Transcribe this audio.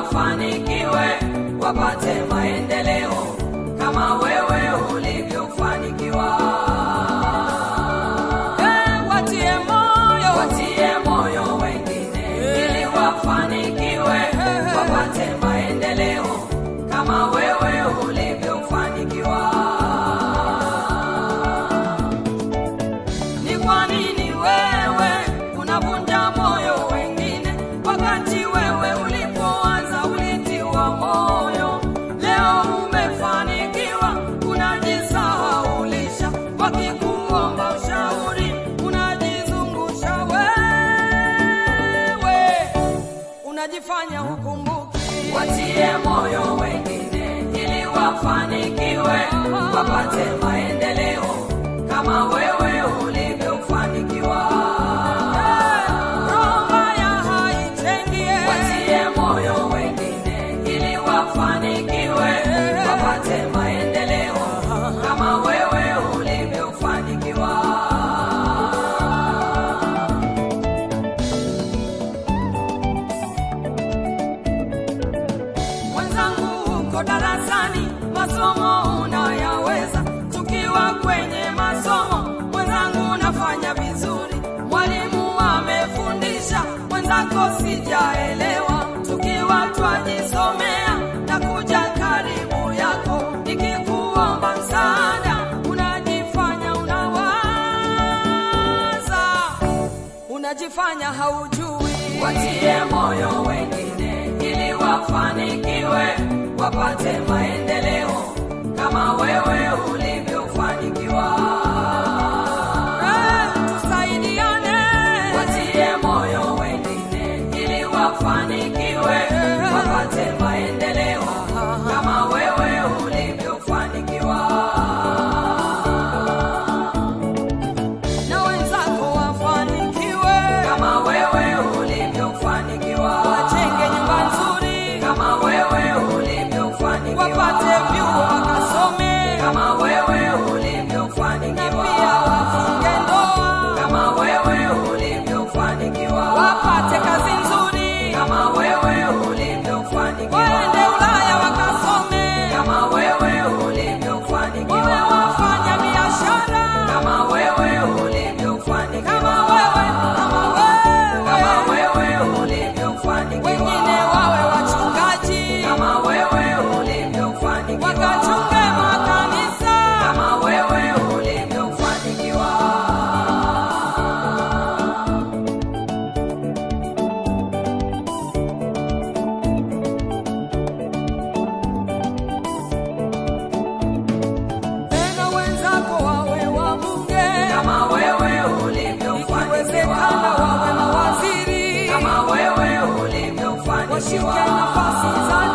wafanikiwe, wapate maendeleo kama wewe ulivyofanikiwa. Eh, watie moyo Watie moyo wengine ili wafanikiwe, wapate maendeleo kama wewe ulivyofanikiwa. Ni kwa nini wewe unavunja moyo wengine, wakati wewe ulipoanza ulitiwa moyo? Leo umefanikiwa, unajisahaulisha, wakikuomba ushauri unajizungusha wewe, unajifanya hukumbuki. Watie moyo wengine ili wafanikiwe, wapate maendeleo kama wewe ulivyofanikiwa. Roho mbaya haichengie. Watie moyo wengine ili wafanikiwe, wapate maendeleo kama wewe ulivyofanikiwa. Mwenzangu uko darasani, masomo unayaweza. Tukiwa kwenye masomo, mwenzangu unafanya vizuri. Mwalimu amefundisha, mwenzako sijaelewa. Tukiwa twajisomea na kuja karibu yako, nikikuomba msaada, unajifanya unawaza, unajifanya haujui. Watie moyo wengine ili wafanikiwe, wapate maendeleo kama wewe ulivyofanikiwa. Eh, tusaidiane. Watie moyo wengine ili wafanikiwe, wapate maendeleo kama wewe ulivyofanikiwa. na wenzako wafanikiwe, Kama wewe ulivyofanikiwa. wajenge nyumba nzuri, Kama wewe ulivyofanikiwa. wapate vyuo wakasome, Kama wewe na ulivyofanikiwa. pia wafunge ndoa, Kama wewe ulivyofanikiwa. wapate kazi nzuri, Kama wewe ulivyofanikiwa. waende Ulaya wakasome, Kama wewe wawe ulivyofanikiwa. wafanya biashara Kama wewe kama ulivyofanikiwa. wewe, kama Kama wewe, wewe ulivyofanikiwa. wengine wawe wachungaji, Kama wewe ulivyofanikiwa. wakachunge makanisa. Kama wewe ulivyofanikiwa. Tena wenzako wawe wabunge, Kama wewe ikiwezekana ulivyofanikiwa. wawe mawaziri, Kama wewe washike ulivyofanikiwa. nafasi za